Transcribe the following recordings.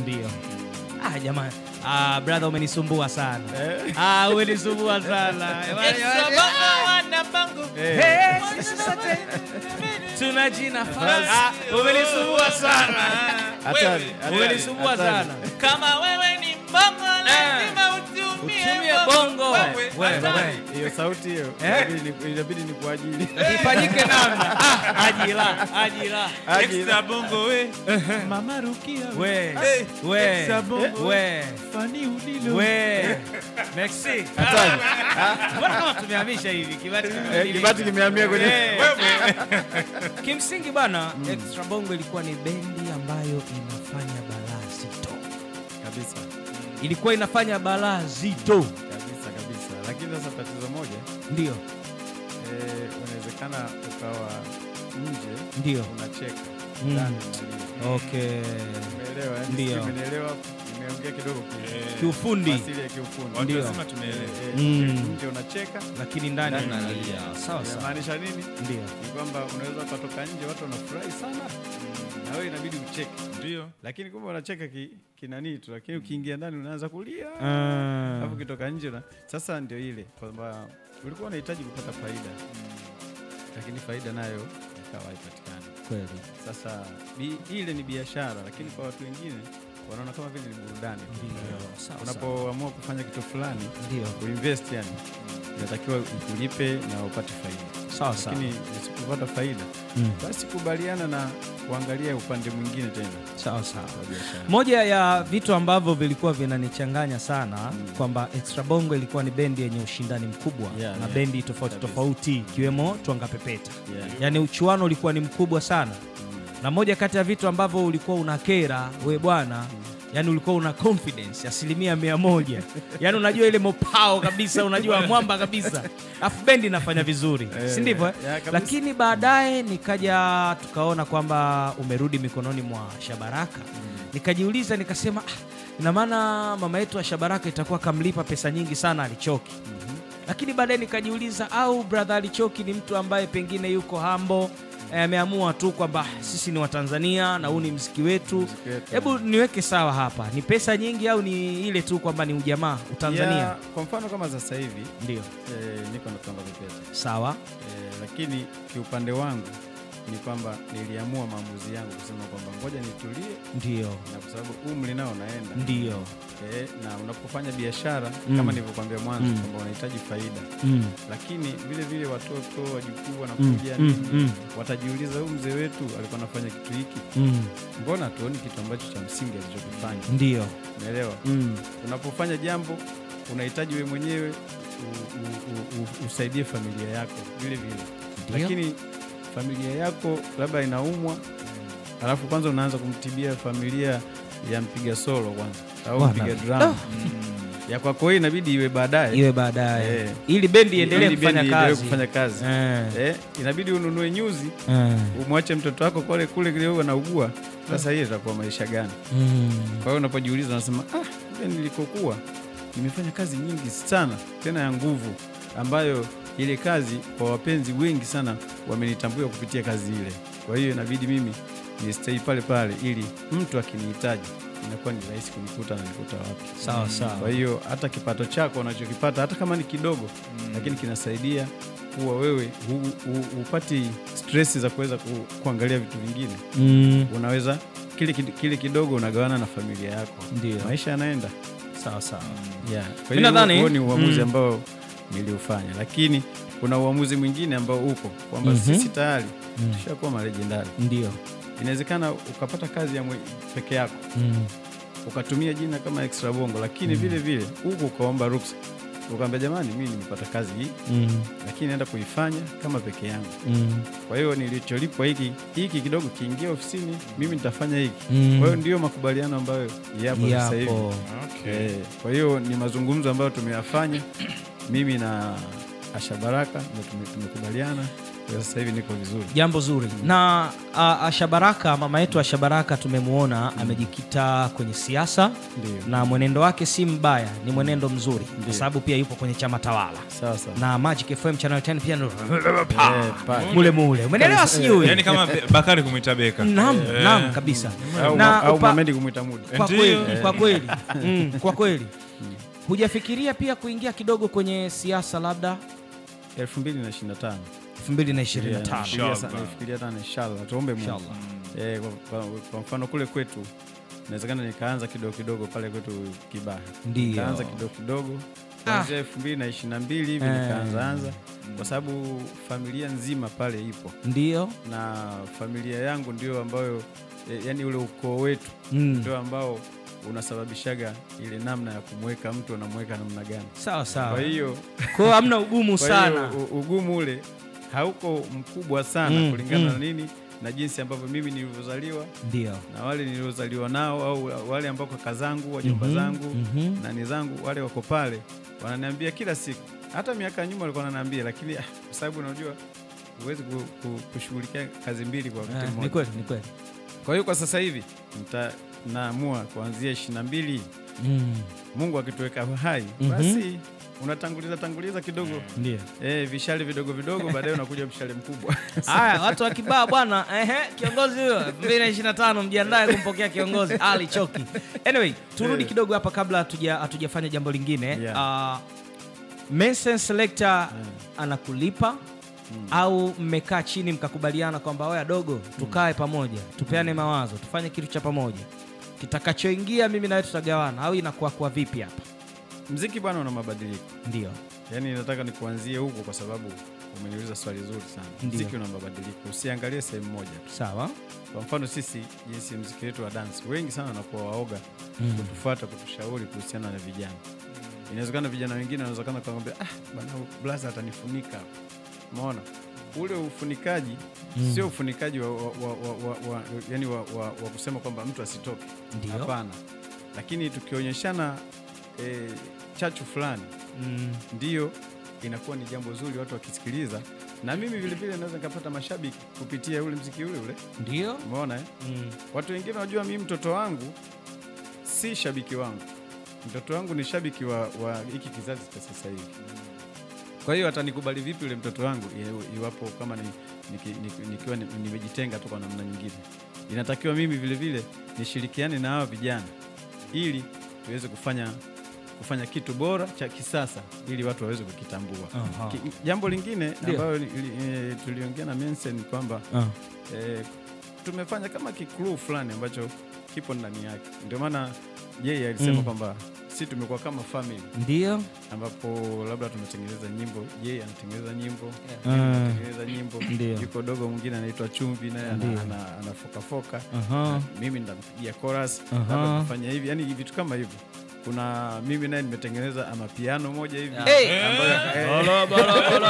Ndio. Ah, jamani. Ah, brother umenisumbua sana. Ah, umenisumbua sana. Hey, sote tuna jina fasi. Ah, umenisumbua sana. Hatari, hatari, Umenisumbua hatari. sana. Kama wewe ni mbongo lazima utumie Utumie bongo. Wewe, Wewe, hatari. wewe. Hiyo sauti hiyo Eh? inabidi ni- inabidi ni kwa ajili Ifanyike namna. Ah, ajira, ajira. Extra bongo we. Mama Rukia we. We, Hey, we, extra bongo. we, Fani Udilo. we. Merci. Hatari. Mbona kama tumehamisha hivi kibati Eh, kimebadilika? kibati kimehamia kwenye Eh. Kimsingi bana, Extra Bongo ilikuwa ni bendi ambayo inafanya balaa zito, kabisa ilikuwa inafanya balaa zito, kabisa kabisa, lakini sasa tatizo moja ndio eh, unawezekana ukawa nje ndio. unacheka Mm. ndani unalia. Okay, Umeelewa? eh? Ndio. Sijui Umenielewa? Nimeongea kidogo ki- kiufundi, asili ya kiufundi. Watu Ndio. wazima tumeelewa. Eh, Mm. nje unacheka lakini ndani Ndani unalia. Sawa sawa, inamaanisha nini? ndio Ni kwamba unaweza ukatoka nje watu wanafurahi sana na wewe inabidi ucheke, Ndio. lakini kumbe unacheka ki, kinanii tu, lakini ukiingia ndani unaanza kulia Ah, alafu ukitoka nje una... Sasa ndio ile kwamba ulikuwa unahitaji kupata faida lakini faida nayo ikawa haipatikani. kweli Sasa bi, ile ni biashara, lakini kwa watu wengine wanaona kama vile ni burudani. ndio. Sawa sawa, Unapoamua kufanya kitu fulani ndio. kuinvest, yani inatakiwa ikulipe na upate faida, Sawa sawa, lakini usipopata faida Mm. basi kubaliana na kuangalia upande mwingine tena sawa sawa. wa biashara. Moja ya vitu ambavyo vilikuwa vinanichanganya sana Mm. kwamba Extra Bongo ilikuwa ni bendi yenye ushindani mkubwa Yeah, na yeah. bendi tofauti Kabisa. tofauti ikiwemo Twanga Pepeta, Yeah. yaani uchuano ulikuwa ni mkubwa sana, Mm. na moja kati ya vitu ambavyo ulikuwa unakera we bwana yaani ulikuwa una confidence asilimia mia moja yaani unajua ile mopao kabisa unajua mwamba kabisa alafu bendi inafanya vizuri Eh, si ndivyo eh? yeah, kabisa. lakini baadaye nikaja tukaona kwamba umerudi mikononi mwa shabaraka nikajiuliza nikasema ah, ina maana mama yetu wa shabaraka itakuwa kamlipa pesa nyingi sana alichoki lakini baadaye nikajiuliza au brother alichoki ni mtu ambaye pengine yuko hambo eh, ameamua tu kwamba "Ah, sisi ni watanzania na huu ni mziki wetu Muziki wetu. hebu niweke sawa hapa ni pesa nyingi au ni ile tu kwamba ni ujamaa utanzania Yeah, kwa mfano kama sasa hivi ndio eh, niko na Twanga Pepeta sawa eh, lakini kiupande wangu ni kwamba niliamua maamuzi yangu kusema kwamba ngoja nitulie, ndio na kwa sababu umri nao unaenda ndio eh, na unapofanya biashara Mm. kama nilivyokuambia mwanzo Mm. kwamba unahitaji faida, mm. lakini vile vile watoto wajukuu Mm. wanakuja Mm. nini, Mm. watajiuliza huyu mzee wetu alikuwa anafanya kitu hiki, Mm. mbona tuoni kitu ambacho cha msingi alichokifanya? ndio Umeelewa? mm. Unapofanya jambo unahitaji wewe mwenyewe u- u- u- u- usaidie familia yako vile vile, Ndio. lakini familia yako labda inaumwa, alafu kwanza unaanza kumtibia familia ya mpiga solo kwanza au Bwana. mpiga drum ya kwako wewe inabidi iwe baadaye iwe baadaye Eh. ili bendi iendelee Ili kufanya bendi iendelee kazi kufanya kazi. Eh. Eh, inabidi ununue nyuzi Eh. umwache mtoto wako kule kule kile huwa anaugua. Sasa hiyo itakuwa maisha gani? Mm. Kwa hiyo unapojiuliza unasema ah, kule nilikokuwa nimefanya kazi nyingi sana tena ya nguvu, ambayo ile kazi kwa wapenzi wengi sana wamenitambua kupitia kazi ile. Kwa hiyo inabidi mimi ni stay pale pale, ili mtu akinihitaji inakuwa ni rahisi kunikuta na nikuta wapi. sawa sawa Kwa hiyo hata kipato chako unachokipata hata kama ni kidogo, lakini kinasaidia kuwa wewe hu- hu- hupati stress za kuweza ku, kuangalia vitu vingine. mm. Unaweza kile, kid- kile kidogo unagawana na familia yako, ndio maisha yanaenda. sawa sawa Yeah. Kwa Mi hiyo nadhani- huo ni uamuzi mm. ambao niliufanya, lakini kuna uamuzi mwingine ambao upo kwamba Mhm. sisi tayari Mm. tushakuwa malejendari. ndio Inawezekana ukapata kazi ya mwe, peke yako mm. ukatumia jina kama extra bongo, lakini vile vile huku ukaomba ruksa, ukaambia jamani, mimi nimepata kazi hii, Mm. lakini naenda kuifanya kama peke yangu. Mm. Kwa hiyo nilicholipwa hiki hiki kidogo kiingia ofisini, mimi nitafanya hiki. Mm. Kwa hiyo ndio makubaliano ambayo yapo sasa hivi. yapo Okay. Eh, kwa hiyo ni mazungumzo ambayo tumeyafanya mimi na Asha Baraka na tume- tumekubaliana Kwa sasa hivi niko vizuri. jambo zuri na a, a, Shabaraka mama yetu wa Shabaraka tumemwona amejikita kwenye siasa Ndio. na mwenendo wake si mbaya, ni mwenendo mzuri kwa Ndio. sababu pia yupo kwenye chama tawala Sawa sawa. na Magic FM Channel 10 pia ndo Eh, pa- mule mule, umeelewa? Sijui yani kama Be- Bakari kumwita Beka naam, Eh. naam kabisa au na ma- au upa- Mohamed kumwita Mudi. kwa Ndio. kweli, kwa kweli mm, kwa kweli hujafikiria pia kuingia kidogo kwenye siasa labda 2025. 2025 Nafikiria sana- nafikiria sana inshallah. Tuombe Mungu. Inshallah. Eh, kwa, kwa, kwa mfano kule kwetu inawezekana nikaanza kidogo kidogo pale kwetu Kibaha. Ndio. Nikaanza kidogo kidogo kuanzia elfu mbili na ishirini na mbili hivi Eh. nikaanza anza kwa sababu familia nzima pale ipo ndio na familia yangu ndio ambayo eh, yani ule ukoo wetu mm. ndio ambao unasababishaga ile namna ya kumweka mtu anamweka namna gani. sawa sawa Kwa hiyo kwa hiyo hamna ugumu kwa sana hiyo u- ugumu ule hauko mkubwa sana Mm, kulingana mm. na nini na jinsi ambavyo mimi nilivyozaliwa ndio na wale niliozaliwa nao au wale ambao kaka zangu wajomba Mhm, zangu mhm. nani zangu wale wako pale wananiambia kila siku hata miaka ya nyuma walikuwa wananiambia lakini ah, kwa sababu unajua huwezi ku, ku, kushughulikia kazi mbili kwa wakati Ah, ni mmoja kweli ni kweli kwa hiyo kwa sasa hivi nita naamua kuanzia ishirini na mbili mm. mungu akituweka hai Mhm. basi unatanguliza tanguliza kidogo ndio eh, vishale vidogo vidogo baadaye unakuja mshale mkubwa haya watu wa kibaa bwana ehe kiongozi huyo 2025 mjiandae kumpokea kiongozi ali choki anyway turudi Eh. kidogo hapa kabla hatuja- hatujafanya jambo lingine Yeah. uh, Mensen selector anakulipa au mmekaa chini mkakubaliana kwamba oya dogo tukae pamoja tupeane mawazo tufanye kitu cha pamoja kitakachoingia mimi nawe tutagawana au inakuwa kwa vipi hapa mziki bwana una mabadiliko ndio yaani nataka nikuanzie huko kwa sababu umeniuliza swali zuri sana Ndio. mziki una mabadiliko usiangalie sehemu moja tu sawa kwa mfano sisi jinsi mziki wetu wa dance wengi sana wanakuwa waoga Mm. kutufuata kutushauri kuhusiana na vijana inawezekana vijana wengine wanawezekana kaambia ah bana blaza atanifunika umeona ule ufunikaji Mm. sio ufunikaji wa, wa, wa, wa, wa, wa, yani wa, wa, wa kusema kwamba mtu asitoke Ndio. hapana lakini tukionyeshana e, chachu fulani mm. ndiyo inakuwa ni jambo zuri watu wakisikiliza na mimi vilevile naweza nikapata mashabiki kupitia ule mziki ule ule ndio umeona eh? mm. watu wengine wanajua mimi mtoto wangu si shabiki wangu mtoto wangu ni shabiki wa wa hiki kizazi cha sasa hivi kwa hiyo atanikubali vipi yule mtoto wangu i- iwapo kama ni, niki, niki, nikiwa ni- nimejitenga tu kwa namna nyingine inatakiwa mimi vile vile nishirikiane na hawa vijana ili tuweze kufanya kufanya kitu bora cha kisasa ili watu waweze kukitambua Aha. Ki, jambo lingine Ndio. ambayo li- li- eh, tuliongea na Mensen ni kwamba Ah. eh, tumefanya kama kikluu fulani ambacho kipo ndani yake ndio maana yeye alisema Mm. kwamba si tumekuwa kama family ndio ambapo labda tumetengeneza nyimbo yeye anatengeneza nyimbo Ah. mimi natengeneza nyimbo Ndio. yuko dogo mwingine anaitwa chumvi naye Ndio. ana- ana- anafokafoka Aha. mimi ndampigia chorus Aha. labda kufanya hivi yani vitu kama hivyo kuna mimi naye nimetengeneza amapiano moja hivi Hey! ambayo eh, Bolo, bolo, bolo.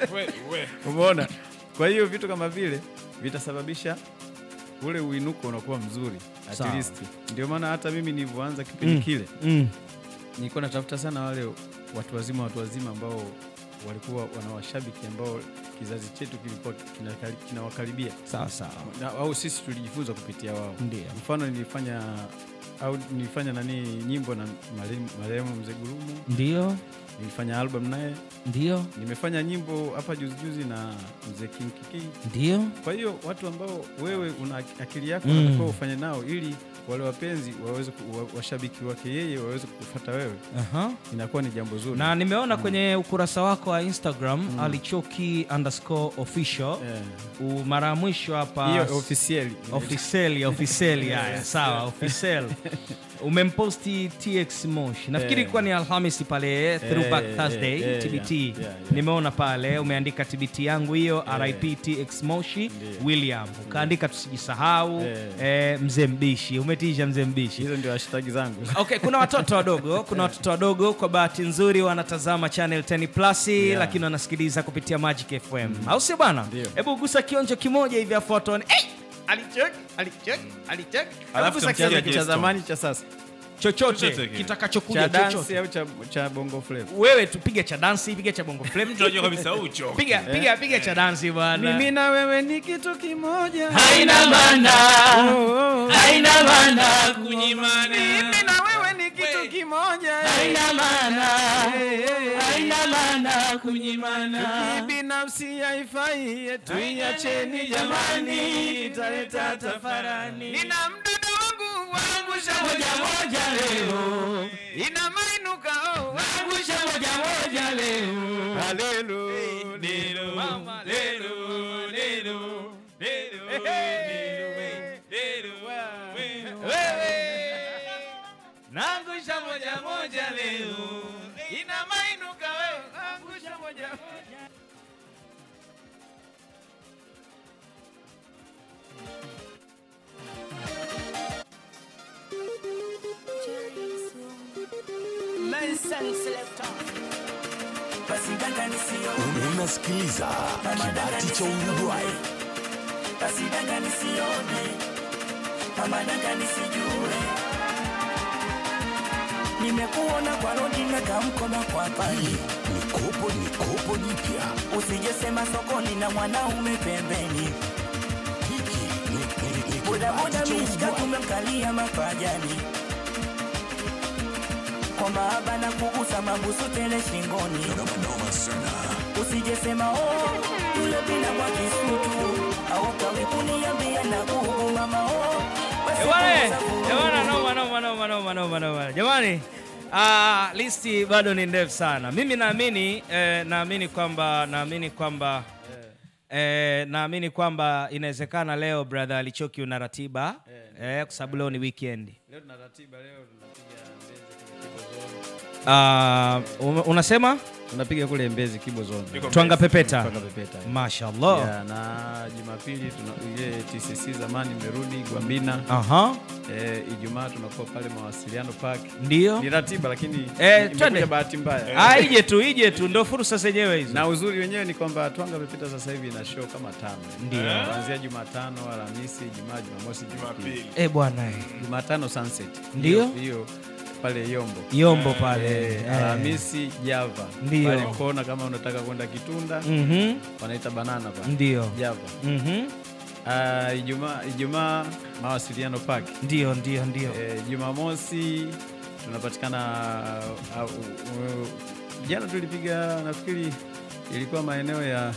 umeona kwa hiyo vitu kama vile vitasababisha ule uinuko unakuwa mzuri at Sawa. least ndio maana hata mimi nilivyoanza kipindi Mm. kile Mm. nilikuwa natafuta sana wale watu wazima watu wazima ambao walikuwa wana washabiki ambao kizazi chetu kilikuwa kinakari- kinawakaribia sawa sawa Na- au sisi tulijifunza kupitia wao ndio mfano nilifanya au nilifanya nani nyimbo na marehemu- marehemu mzee gurumu ndio nilifanya album naye ndio nimefanya nyimbo hapa juzijuzi na mzee king kiki ndio kwa hiyo watu ambao wewe una akili yako Mm. unatakiwa ufanye nao ili wale wapenzi waweze ku- wa- washabiki wake yeye waweze kukufuata wewe Aha. inakuwa ni jambo zuri na nimeona kwenye ukurasa wako wa instagram alichoki underscore official Eh, U- mara ya mwisho hapa hiyo officially ofiseli ofiseli haya sawa ofisel umemposti tx mosh nafikiri Eh. ilikuwa ni alhamisi pale throwback eh, thursday eh, tbt yeah, yeah, yeah. nimeona pale umeandika tbt yangu hiyo Eh. rip tx moshi Ndiyo. william ukaandika tusijisahau Eh. eh, mzee mbishi umetisha mzee mbishi hizo ndio hashtag zangu okay kuna watoto wadogo kuna watoto wadogo kwa bahati nzuri wanatazama channel 10 plus Yeah. lakini wanasikiliza kupitia magic fm au sio bwana Ndio. hebu gusa kionjo kimoja hivi afu watu waone, "Eh, alichoki alichoki alichoki Hebu Alafu gusa tumsikie kionjo Jay cha kimoja. Stone. zamani cha sasa chochote Chochote kile. kitakachokuja cha dansi chochote au cha, cha bongo flava wewe tupige cha dansi piga cha bongo flame Mtu anajua kabisa ucho. piga piga piga cha dansi bwana mimi na wewe ni kitu kimoja haina maana Oh, oh. haina maana Kunyimana. mimi na wewe ni kitu kimoja haina maana Eh, eh, eh. haina maana kunyimana binafsi haifai tuiacheni jamani italeta tafarani nina mdudu wangu waangusha moja moja leo ina mainuka oh, waangusha moja moja leo haleluya Lelo, Mama, lelo, lelo, lelo, lelo, lelo, wewe naangusha moja moja leo ina mainuka wewe waangusha moja moja Basi danga nisio, Unasikiliza kibati cha Uruguay. basi danga nisione, mama danga nisijue. Nimekuona kwa rodi na kamkono kwa pali, Ni kopo ni kopo jipya. usijesema sokoni na mwanaume pembeni. Hiki ni- ni- ni Bodaboda kibati cha mishka Uruguay. tumemkalia mapajani, kwa mahaba na kugusa mabusu tele shingoni. Noma noma sana. usijesema oh, yule bila kwa kisutu au kawikuniambia na kuhu mama oh, basi Jamani, punguza vurugu. jamani, noma, noma, noma, noma, noma, noma. Jamani, ah, listi bado ni ndefu sana. Mimi naamini eh, naamini kwamba naamini kwamba eh, naamini kwamba inawezekana leo brother Alichoki una ratiba eh, kwa sababu leo ni weekend. leo tuna ratiba leo tunapiga mbezi kule Kibo Zone. Ah, um- unasema tunapiga kule mbezi kibo zone Yuko twanga pepeta. Twanga pepeta Mashallah. Yeah, na Jumapili tuna ile TCC zamani imerudi Gwambina. Aha. Eh, Ijumaa tunakuwa pale mawasiliano park. Ndio. Ni ratiba lakini Eh, imekuja twende. bahati mbaya. Ah, ije tu, ije tu, ndo fursa zenyewe hizo. Na uzuri wenyewe ni kwamba Twanga Pepeta sasa hivi ina show kama tano. Ndio. Kuanzia Jumatano, Alhamisi, Ijumaa, Jumamosi, Jumapili. Jumapili. Eh bwana, eh. Jumatano Sunset. Ndio. Hiyo- Hiyo pale Yombo. Yombo pale. Eh, eh. Alhamisi Java. Ndio. Pale kona kama unataka kwenda Kitunda, Mhm. wanaita banana pale. Ndio. Java. Mhm. Ah, Ijumaa Ijumaa mawasiliano park. Ndio, ndio, ndio. Eh, Jumamosi tunapatikana uh, uh, uh, jana tulipiga nafikiri ilikuwa maeneo ya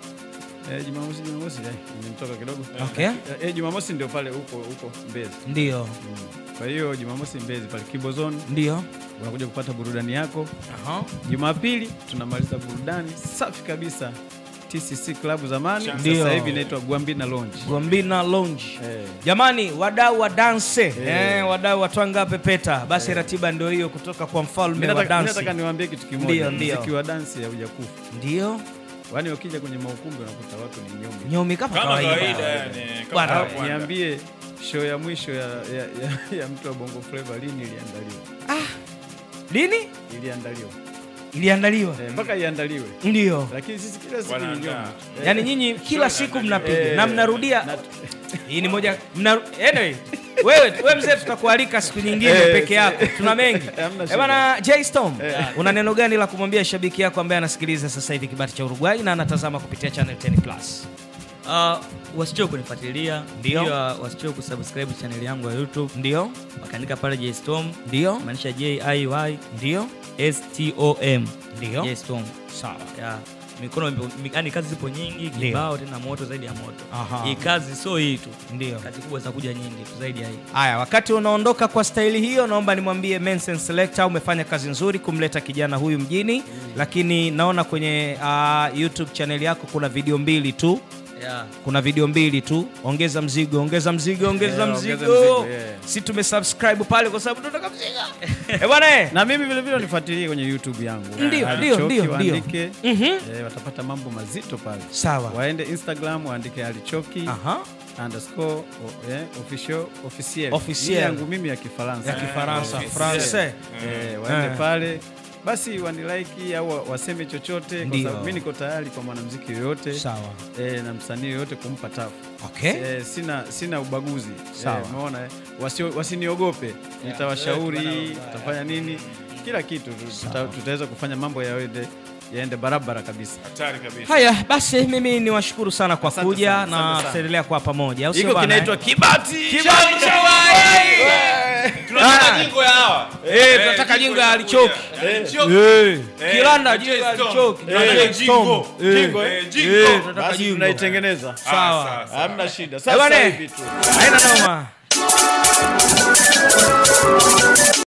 eh, Jumamosi Jumamosi eh, imenitoka kidogo Okay. eh, eh, Jumamosi ndio pale huko huko Mbezi Ndio. mm. Kwa hiyo Jumamosi Mbezi pale Kibo Zone Ndio. unakuja kupata burudani yako. Aha. Jumapili tunamaliza burudani safi kabisa TCC Club zamani, Ndio. sasa hivi inaitwa Gwambina Lounge. Gwambina Lounge. Eh. Jamani, wadau wa danse eh, wadau wa twanga pepeta, basi ratiba ndio hiyo kutoka kwa Mimi mfalme wa nataka mimi dansi. nataka niwaambie kitu Ndio, kimoja, ndio. muziki wa dansi haujakufa. Ndio Yaani ukija kwenye maukumbi unakuta watu ni nyombi. nyomi kama Kama kawaida. kawaida yani. Bwana, Kama Ah, kawaida. Niambie show ya mwisho ya, ya, ya, ya mtu wa Bongo Flava lini iliandaliwa? Lini Iliandaliwa iliandaliwa? eh, mpaka iandaliwe, Ndio. lakini sisi kila siku ni Wanaandaa. nyombi. Eh, Yaani nyinyi kila siku mnapiga eh, na mnarudia. na- Hii ni moja mna, anyway, wewe wewe mzee, tutakualika siku nyingine Eh, peke yako, tuna mengi Hamna eh shida. bana. J Storm, una neno gani la kumwambia shabiki yako ambaye anasikiliza sasa hivi kibati cha Uruguay na anatazama kupitia channel 10 plus? Uh, wasichoke kunifuatilia Ndio. pia wasichoke kusubscribe channel yangu ya YouTube Ndio, wakaandika pale Jstorm ndio, maanisha J I Y ndio, S T O M ndio. Jstorm. Sawa. Yeah. Mikono mi- yaani kazi zipo nyingi kibao tena moto zaidi ya moto. Aha. Hii kazi sio hii tu. Ndio. Kazi kubwa zitakuja nyingi tu zaidi ya hii. Haya, wakati unaondoka kwa staili hiyo, naomba nimwambie Mensen Selector, umefanya kazi nzuri kumleta kijana huyu mjini, lakini naona kwenye uh, YouTube channel yako kuna video mbili tu Yeah. kuna video mbili tu. Ongeza mzigo, ongeza mzigo, ongeza Yeah, mzigo. ongeza mzigo, yeah. Si tumesubscribe pale kwa sababu tunataka mzigo. Eh bwana eh. na mimi vile vile unifuatilie kwenye YouTube yangu Ndio, Ali ndio, Choki, ndio, ndio. waandike Mhm. eh, watapata mambo mazito pale. Sawa. Waende Instagram waandike alichoki Aha. underscore o- eh, official officiel Officiel. Hii yangu mimi ya Kifaransa Ya Kifaransa, officiel. français. eh, waende Eh. pale basi wanilike au wa- waseme chochote, kwa Ndio. sababu mimi niko tayari kwa mwanamuziki yoyote Sawa. eh, na msanii yoyote kumpa tafu Okay. eh, sina sina ubaguzi Sawa. eh, umeona eh? Wasio, wasiniogope nitawashauri tutafanya nini kila kitu tuta, tutaweza kufanya mambo yaende yaende barabara kabisa Hatari kabisa. Haya basi, mimi ni washukuru sana kwa Asante kuja sana, na asante sana. tutaendelea kwa pamoja, au sio iko bana, kinaitwa eh? kibati Kibati cha Tunataka jingo ya hawa. Eh, tunataka jingo ya alichoki. Eh, Kilanda jingo ya alichoki. Tunataka jingo. Jingo, Eh, eh? jingo. Eh, tunataka basi jingo. tunaitengeneza Sawa. Ah, sawa, sawa. hamna shida Eh, sasa bwana, hivi tu haina noma.